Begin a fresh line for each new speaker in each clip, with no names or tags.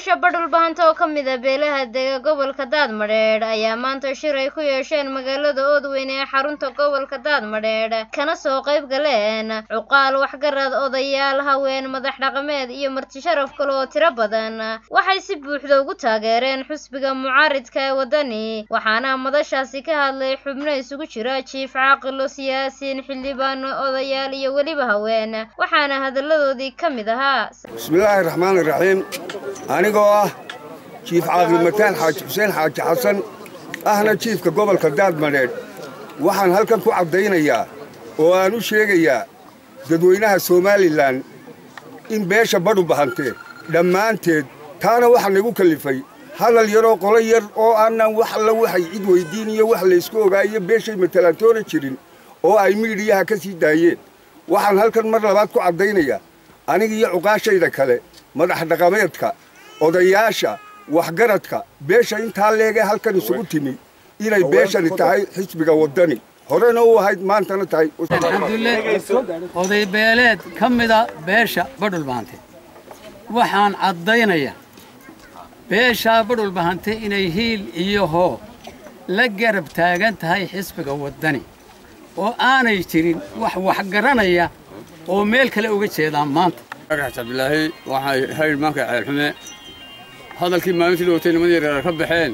beesha badhulbahanta oo ka mid a beelaha dega gobolka daadmadheedh ayaa maanta shir ay ku yeesheen magaalada oodweyn ee xarunta gobolka daadmadheedh kana soo qayb galeen cuqaal waxgarad odayaal haween madax dhaqameed iyo marti sharaf kale oo tiro badan waxay si buuxda ugu taageereen xusbiga mucaaridka ee waddani waxaana madashaasi ka hadlay xubno isugu jira jiif caaqilo siyaasiin xildhibaan odayaal iyo weliba haween waxaana hadalladoodii ka mid ahaa
bismillaahi raxmaan iraxiim anigoo ah jiif caaqil mataan xaaji xuseen xaaji xasan ahna jiifka gobolka daadmadheedh waxaan halkan ku caddaynayaa oo aan u sheegayaa dadweynaha somalilan in beesha badhu bahantee dhammaanteed taana waxaa nagu kallifay hadal yaroo qolo yar oo aanan wax alla waxay cid weyddiin iyo wax laysku ogaayo beeshay matalaantoona jirin oo ay miidhiyaha ka sii daayeen waxaan halkan mar labaad ku caddaynayaa aniga iyo cuqaashayda kale madax dhaqameedka odayaasha waxgaradka beesha intaa leegee halkan isugu timi inay beeshani tahay xisbiga waddani horena u ahayd maantana tahay
xamdulle oday beeleed ka mida beesha badhulbahante waxaan caddaynayaa beeshaa badhulbahante inay hiil iyo hoo la garab taagan tahay xisbiga waddani oo aanay jirin wax waxgaranaya oo meel kale uga jeedaan maanta
cabdilaahi waxay haydh maanka ceelxume hadalkii maalintii dhowtay nimadii yareer ka baxeen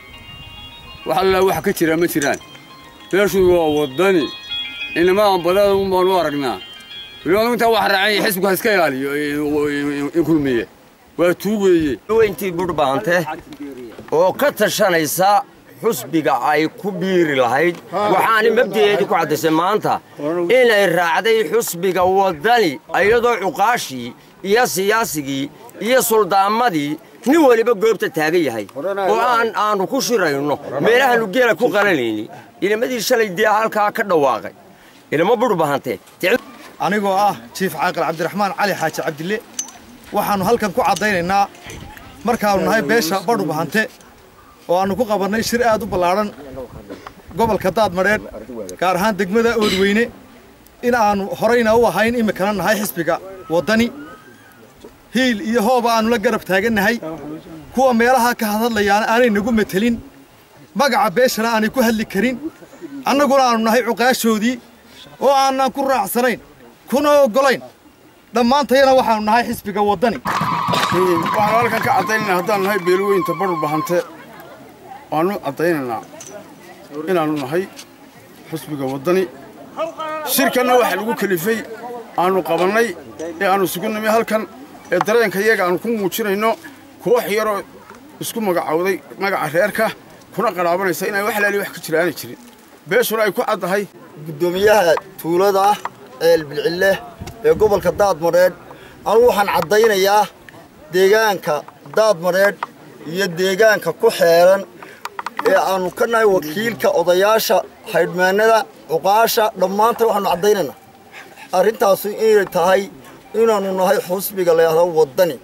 wax allaa wax ka jira ma jiraan beeshu waa waddani inamaan badada un baan u aragnaa weliba intaa wax raacay xisbigu ha iska ilaaliyo in kulmiye waa tuug weeye
weyntii budhbaante oo ka tashanaysa xusbiga ay ku biiri lahayd waxaana mabdi'eedii ku caddaysay maanta inay raacday xusbiga waddani iyadoo cuqaashii iyo siyaasigii iyo suldaamadii nin weliba goobta taagan yahay oo aan aannu ku shirayno meelahaannu geela ku qalanayni ilamadii shalay dee halkaa ka dhawaaqay ilama budhbahante
anigoo ah jiif caaqil cabdiraxmaan cali xaaji cabdille waxaannu halkan ku caddaynaynaa markaannu nahay beesha badhubahante oo aannu ku qabannay shir aad u ballaadhan gobolka daadmadheedh gaar ahaan degmada oodweyne in aannu horayna u ahayn iminkana nahay xisbiga waddani hiil iyo hooba aannu la garab taagannahay kuwa meelaha ka hadhadlayaana aanay nagu metelin magaca beeshana aanay ku hadli karin annaguna aannu nahay cuqaashoodii oo aanan ku raacsanayn kuna oggolayn dhammaantayana waxaannu nahay xisbiga waddani
waxaanu halkan ka caddaynaynaa haddaan nahay beelweynta badhu bahante waannu caddaynaynaa inaannu nahay xusbiga waddani shirkanna waxaa lagu kelifay aannu qabannay ee aannu isugu nimi halkan ee dareenka iyaga aannu ku muujinayno koox yaroo isku magacowday magaca reerka kuna qadhaabanaysa inay wax laali wax ka jira aanay jirin beeshuna ay ku caddahay
guddoomiyaha tuulada ah ee bilcille ee gobolka daadmadheedh anugu waxaan caddaynayaa deegaanka daadmadheedh iyo deegaanka ku xeeran ee aannu ka nahay wakiilka odayaasha haydhmaannada cuqaasha dhammaantan waxaannu caddaynaynaa arrintaasu inay tahay inaannu nahay xusbiga layahdo waddani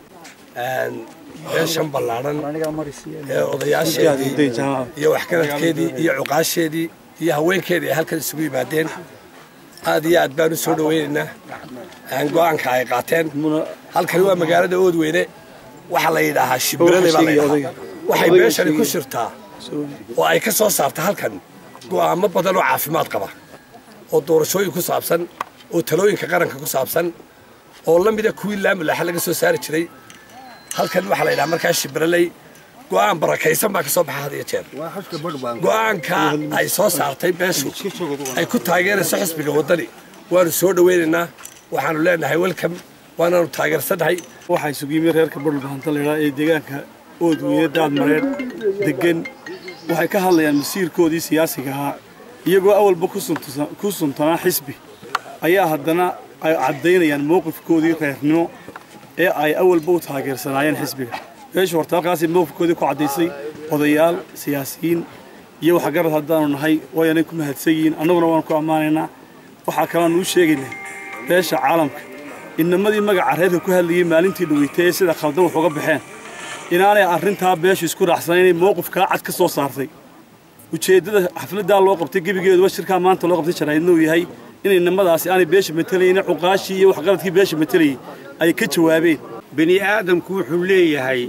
beeshan ballaadhan ee odayaasheedii iyo waxgaradkeedii iyo cuqaasheedii iyo haweenkeedii ay halkan isugu yimaadeen aad iyo aad baan u soo dhowaynaynaa go'aanka ay qaateen halkani waa magaalada oodweyne waxaa la yidhaahaa shimbirada baa la yidhahaa waxay beeshani ku shirtaa oo ay ka soo saarta halkan go'aamo badan oo caafimaad qaba oo doorashooyin ku saabsan oo talooyinka qaranka ku saabsan oo la mida kuwii laamulaaxa laga soo saari jiray halkan waxaa la yidhaha markaa shimbiraley go'aan barakaysan baa ka soo baxa had iyo jeer go'aanka ay soo saartay beeshu ay ku taageerayso xisbiga waddani waanu soo dhowaynaynaa waxaanu leenahay welcome waanaanu taageersannahay
waxaa isugu yimi reerka badhulbahanta laydhaa ee deegaanka oodweyne daadmareedh deggan waxay ka hadlayaan masiirkoodii siyaasiga ahaa iyagoo awalba ku suntanaa xisbi ayaa haddana ay caddaynayaan mowqifkoodii reernimo ee ay awalba u taageersanaayeen xisbiga beeshu horta halkaasay mowqifkoodii ku caddaysay odayaal siyaasiyiin iyo waxgarad haddaanu nahay wayanay ku mahadsan yihiin annaguna waan ku ammaanaynaa waxaa kaloanu u sheegaynaa beesha caalamka inamadii magaca reerka ku hadlayay maalintii dhaweytay ee sida khaldan wax uga baxeen inaanay arrintaa beeshu isku raacsanayn inay mowqifkaa cad ka soo saartay ujeeddada xafladdaa loo qabtay gebigeeduba shirkaa maanta loo qabtay jaraa'idna uu yahay inay nimadaasi aanay beesha matalayna cuqaashii iyo waxqaradkii beesha matalayay ay ka jawaabeen
bini aadamku wuxuu leeyahay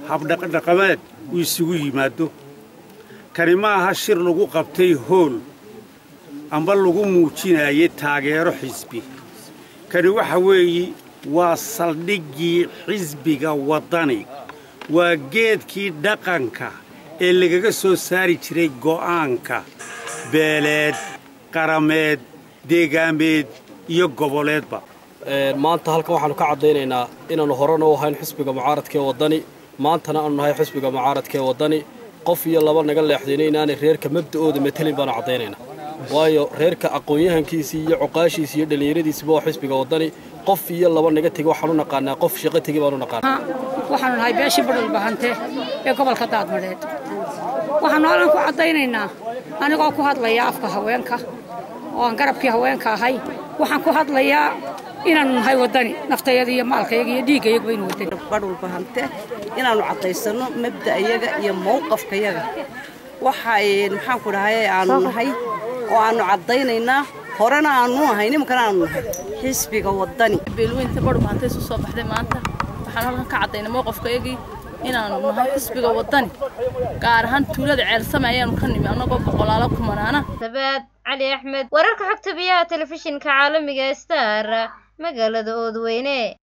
habdhaqdhaqameed uu isugu yimaado kani ma aha shir lagu qabtay hool amba lagu muujinayay taageero xisbi kani waxa weeye waa saldhiggii xisbiga waddani waa geedkii dhaqanka ee lagaga soo saari jiray go'aanka beeleed qarameed deegaameed iyo goboleedba
maanta halkan waxaannu ka caddaynaynaa inaannu horena u ahayn xisbiga mucaaradka ee waddani maantana aanu nahay xisbiga mucaaradka ee waddani qof iyo laba naga leexdayna inaanay reerka mabda'ooda matelin baanu caddaynaynaa waayo reerka aqoon-yahankiisii iyo cuqaashiisii iyo dhallinyaradiisiba waa xisbiga waddani qof iyo laba naga tegi waxaanu naqaanaa qof shaqo tegi baanu naqaanaa
waxaanu nahay beeshii badhul bahante ee gobolka daadmadheed waxaanu halkan ku caddaynaynaa anigoo ku hadlaya afka haweenka oo aan garabkii haweenka ahay waxaan ku hadlayaa inaannu nahay waddani naftayada iyo maalkayaga iyo dhiiggayaga baynu waddani
badhul bahante inaannu caddaysanno mabda'yaga iyo mawqafkayaga waxay maxaanku dhahay aanu nahay oo aannu caddaynaynaa horena aannu ahay nimankana aanu nahay xisbiga waddani
beelweynta badhul bahante isu soo baxday maanta waxaan halkan ka caddaynay mowqafkayagii inaannu nahay xisbiga waddani gaar ahaan tuulada ceelsame ayaannu ka nimi annagoo boqolaalo kumanaana
sabaad cali axmed wararka xogta biyaha telefishinka caalamiga star magaalada oodweyne